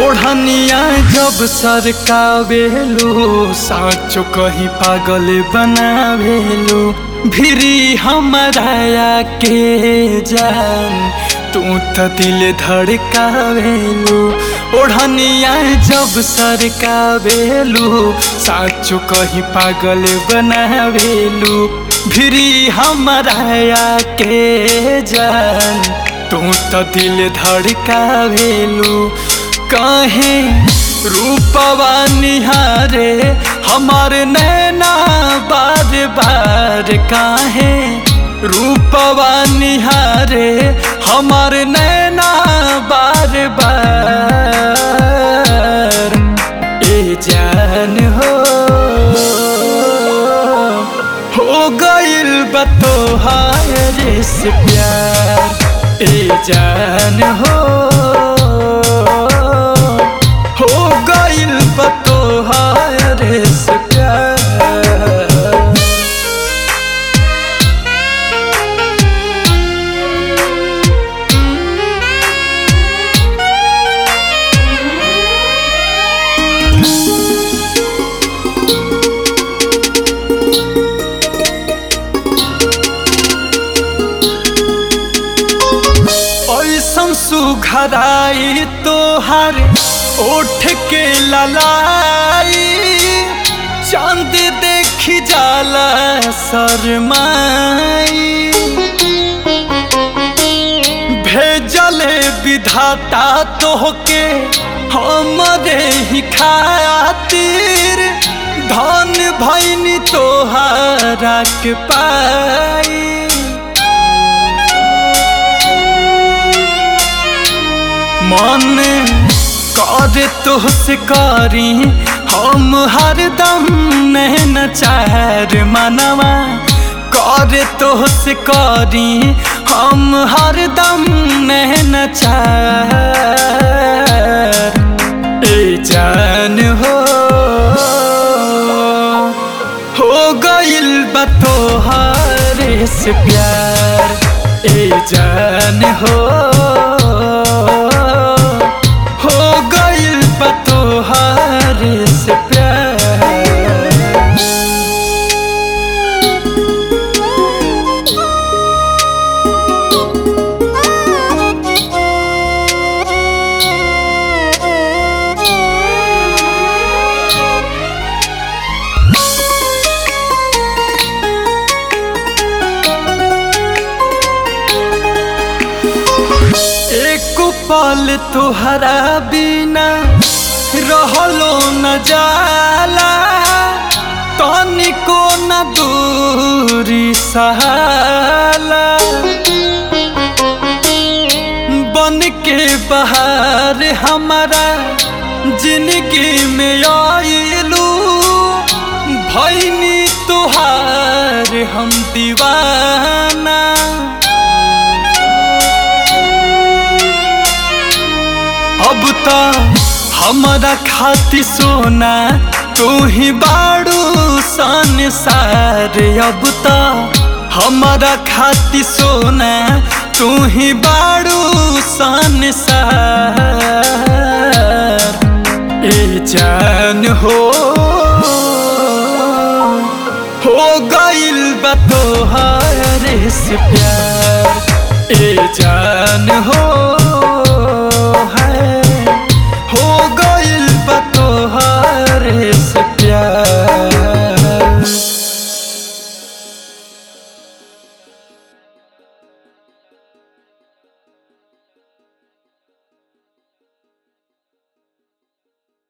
ओढ़निया जब सरकावेलू साँचो कहीं पागल बनावेलू भिरी हमारा के जान तू तो दिल धड़कावेलू ओढ़निया जब सरकावेलू साँचो कहीं पागल बनावेलू भिरी हमारा के जान तू तो दिल धड़कावेलू काहे रूपवा निहारे हमार नैना बार बार काहे रूपवा निहारे हमार नैना बार बार ए जान हो हो गइल बतोहार से प्यार ए जान हो हो गइल बतोहार से प्यार ऐसन सुघराई तोहर ओठ के ललाई चांद देखी जाला शरमाई भेजले विधाता तोहके हमरे ही खातिर धन भैनी तोहरा के पाई मन कर तुहसे करी हम हरदम नैन चार मनवा कर तुहसे करी हम हरदम नैन चार ए जान हो हो गइल बतोहार से प्यार ए जान हो हो गइल बतोहार से प्यार एक पल तुहरा बिना रहलो न जाला तनिको न दूरी सहाला बन के बहार हमारा जिंदगी में आइलू भैनी तुहार हम दीवाना अब तो हमारा खाती सोना तू ही बाड़ू संसार अब तो हमारा खाती सोना तू ही बाड़ू संसार ए जान हो हो गइल बतोहार से प्यार ए जान हो